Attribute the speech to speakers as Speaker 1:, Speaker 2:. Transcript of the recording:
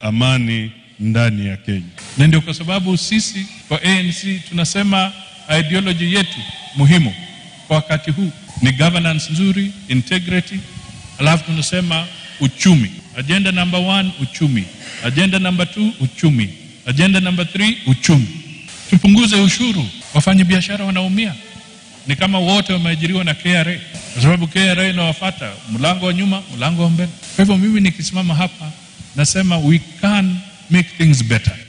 Speaker 1: amani ndani ya Kenya.
Speaker 2: Na ndio kwa sababu sisi kwa ANC tunasema ideology yetu muhimu kwa wakati huu ni governance nzuri, integrity, alafu tunasema uchumi. Agenda number one, uchumi. Agenda number two, uchumi. Agenda number three, uchumi. Tupunguze ushuru, wafanye biashara wanaumia. Ni kama wote wameajiriwa na KRA, kwa sababu KRA inawafata mlango wa nyuma, mlango wa mbele. Kwa hivyo mimi nikisimama hapa nasema we can make things better.